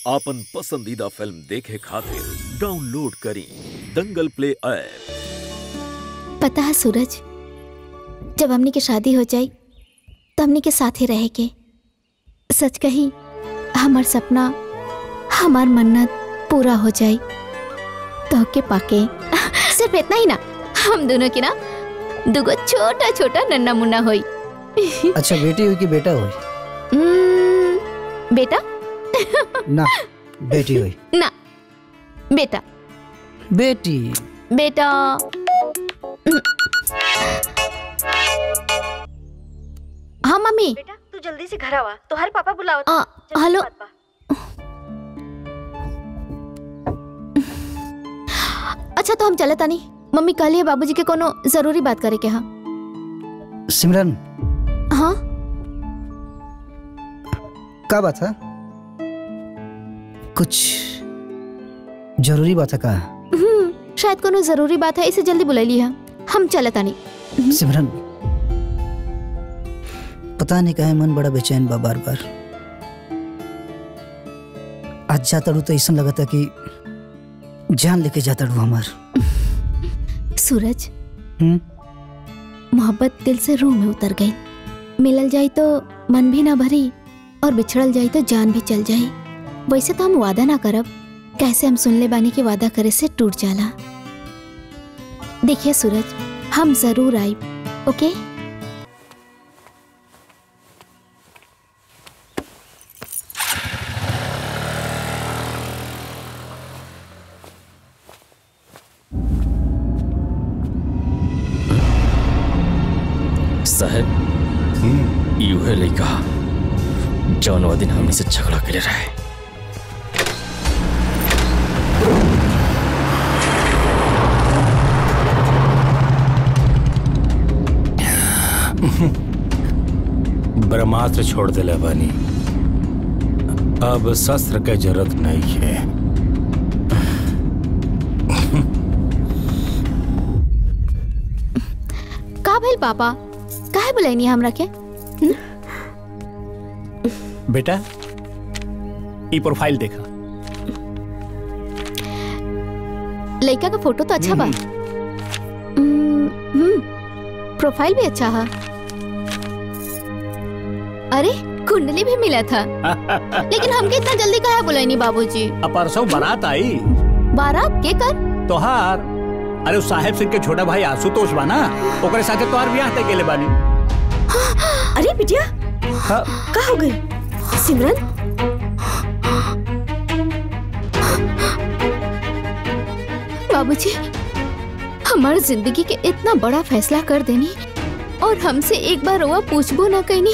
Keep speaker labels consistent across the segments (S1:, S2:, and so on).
S1: आपन पसंदीदा फिल्म देखे खातिर डाउनलोड करी दंगल प्ले ऐप
S2: पता है सूरज जब हमनी के शादी हो जाई तो हमनी के साथ ही रहे के सच कही हमार सपना हमार मन्नत पूरा हो जाई तो के पाके सिर्फ इतना ही ना हम दोनों की ना दुगो छोटा छोटा नन्ना मुन्ना होई
S3: अच्छा बेटी हुई कि बेटा हुई
S2: हम्म, बेटा
S3: ना बेटी हुई
S2: ना बेटा
S3: बेटी
S2: बेटा हाँ मम्मी
S4: बेटा तू जल्दी से घर आवा तो हर पापा बुलाओ
S2: आ, हेलो अच्छा तो हम चले तानी मम्मी कहली है बाबूजी के कोनो जरूरी बात करे के हाँ
S3: सिमरन
S2: हाँ
S3: का बात है कुछ जरूरी बात है का
S2: हम्म, शायद कोनो जरूरी बात है इसे जल्दी बुलाई है हम चले तानी
S3: सिमरन पता नहीं काहे मन बड़ा बेचैन बा बार बार आज जाता रू तो ऐसा लगता कि जान लेके जाता रू हमार
S2: सूरज
S3: हम्म
S2: मोहब्बत दिल से रूह में उतर गई मिलल जाई तो मन भी ना भरी और बिछड़ल जाई तो जान भी चल जाई वैसे तो हम वादा ना करब कैसे हम सुन ले बानी कि वादा करे से टूट जाला देखिए सूरज हम जरूर आई ओके
S5: साहब यूहे लइका जौन वो दिन हमनी से झगड़ा करे रहे
S6: ब्रह्मास्त्र छोड़ दिले बानी अब शस्त्र के जरूरत नहीं है
S2: का भइल पापा काहे बुलाइनी हमरा के
S7: बेटा ई प्रोफाइल देखा
S2: लड़का का फोटो तो अच्छा बा हम्म, हम्म, प्रोफाइल भी अच्छा है अरे कुंडली भी मिला था लेकिन हमके इतना जल्दी कहा बुलाइनी बाबूजी
S7: अब परसों बारात आई
S2: बारात के कर
S7: तोहार अरे उस साहेब सिंह के छोटा भाई आशुतोष बा ना ओकरे साथे तोहार ब्याह तय गेले बानी
S4: अरे बिटिया
S7: हाँ,
S4: का हो गई सिमरन
S2: बाबूजी हमार जिंदगी के इतना बड़ा फैसला कर देनी और हमसे एक बार रोआ पूछबो ना कहनी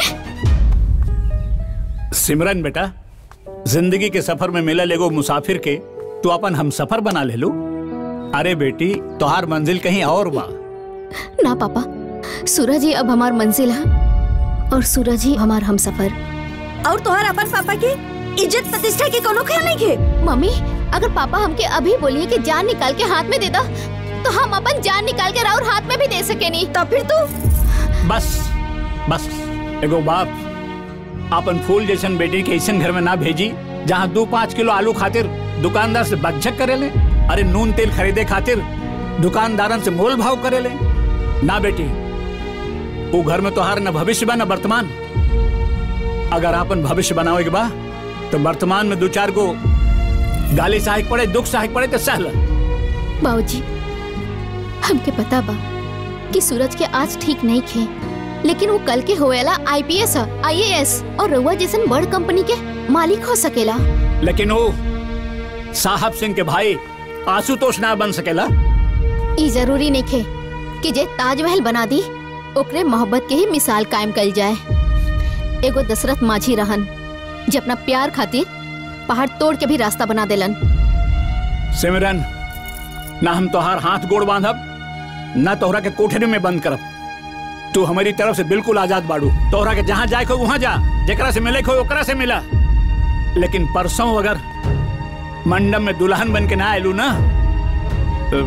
S7: सिमरन बेटा जिंदगी के सफर में मिलल एगो मुसाफिर के तू अपन हम सफर बना ले लू अरे बेटी तोहार मंजिल कहीं और बा
S2: ना पापा सूरज ही अब हमार मंजिल है और सूरज ही हमार हम सफर
S4: और तोहार अपन पापा के इज्जत प्रतिष्ठा के कोनो ख्याल नहीं के
S2: मम्मी अगर पापा हमके अभी बोलिए कि जान निकाल के हाथ में दे दो तो हम अपन जान निकाल के राउर हाथ में भी दे सके नहीं
S4: तो फिर तू
S7: बस बस एगो बाप अपन फूल जैसन बेटी के ऐसन घर में ना भेजी जहाँ दो पाँच किलो आलू खातिर दुकानदार से बकझक करे ले अरे नून तेल खरीदे खातिर दुकानदारन से मोल भाव करे ले ना बेटी वो घर में तोहार न भविष्य बा न वर्तमान अगर आपन भविष्य बनावे के बा तो वर्तमान में दो चार गो गाली सहायक पड़े दुख सहायक पड़े तो सहल
S2: बाबूजी हमके पता बा कि सूरज के आज ठीक नहीं खे लेकिन वो कल के होएला आईपीएस आईएएस और रउआ जैसन बड़ कंपनी के मालिक हो सकेला
S7: लेकिन वो साहब सिंह के भाई आशुतोष ना बन सकेला
S2: ई जरूरी नहीं खे कि जे ताजमहल बना दी ओकरे मोहब्बत के ही मिसाल कायम कल जाए एगो दशरथ माझी रहन जे अपना प्यार खातिर पहाड़ तोड़ के भी रास्ता बना देलन
S7: सिमरन ना हम तोहार हाथ गोड़ बांधब ना तोहरा के कोठरी में बंद करब तू हमारी तरफ से बिल्कुल आजाद बाड़ू तोहरा के जहाँ जाए को वहाँ जा जेकरा से मिले को ओकरा से मिला लेकिन परसों अगर मंडप में दुल्हन बन के ना आयलू ना तो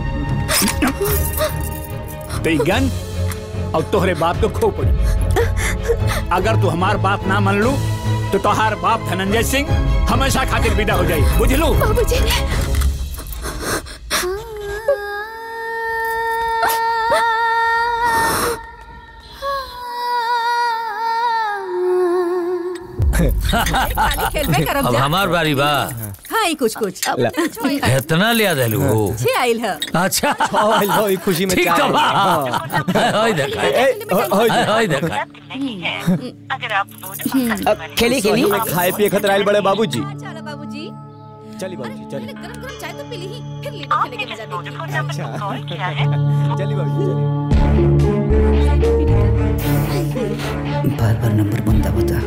S7: तो ई गन और तोहरे बाप को खो पड़े अगर तू हमार बात ना मान लू तो तोहार बाप धनंजय सिंह हमेशा खातिर विदा हो जाई बुझलू
S2: बाबूजी
S4: पानी खेलबे करब
S5: अब
S4: जा
S5: हमार बारी बा
S4: खाई कुछ कुछ
S5: इतना लिया देलू
S4: छे आइल है
S5: अच्छा
S8: लो खुशी में
S5: ठीक तो
S8: चाय।
S5: बा
S8: हाँ।
S5: होय देखा
S8: ए, हो- हो-
S5: होय देखा
S8: खेली खेली खाए पिए खतरा आइल बड़े बाबूजी
S4: चलो बाबूजी
S8: चली बाबूजी चली
S4: गरम गरम चाय तो पी ली फिर लीडो खेले के मजा देखिए
S8: चली बाबूजी चली
S3: बार बार नंबर बंदा बता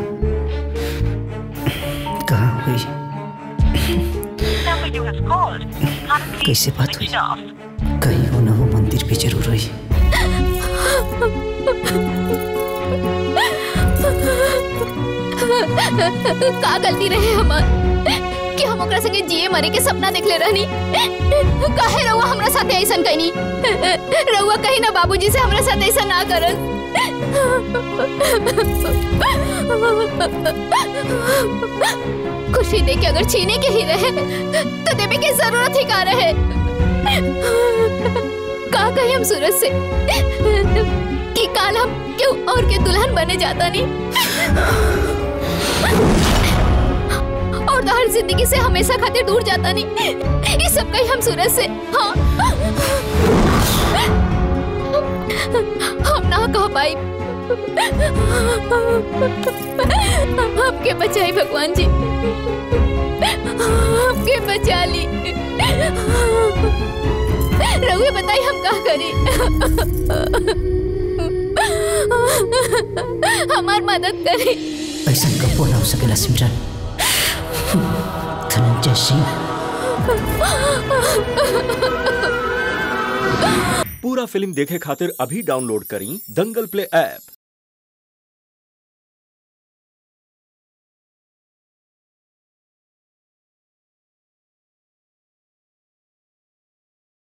S3: कहाँ हुई कैसे बात हुई कहीं हो ना हो मंदिर पे जरूर हुई
S2: का गलती रहे हमार कि हम ओकरा संगे जिए मरे के सपना देखले रहनी काहे रहुआ हमरा साथे ऐसन कहनी रहुआ कहीं ना बाबूजी से हमरा साथ ऐसा ना करन खुशी दे के अगर छीने के ही रहे तो देवे की जरूरत ही का रहे का कही हम सूरज से कि काल हम क्यों और के दुल्हन बने जाता नहीं और तो हर जिंदगी से हमेशा खातिर दूर जाता नहीं ये सब कहीं हम सूरज से हाँ हम ना कह पाई आपके बचाई भगवान जी आपके बचा ली रघुए बताई हम क्या करें हमार मदद करें
S3: ऐसा कबो ना हो सकेला सिमरन धनंजय सिंह
S1: पूरा फिल्म देखे खातिर अभी डाउनलोड करी दंगल प्ले ऐप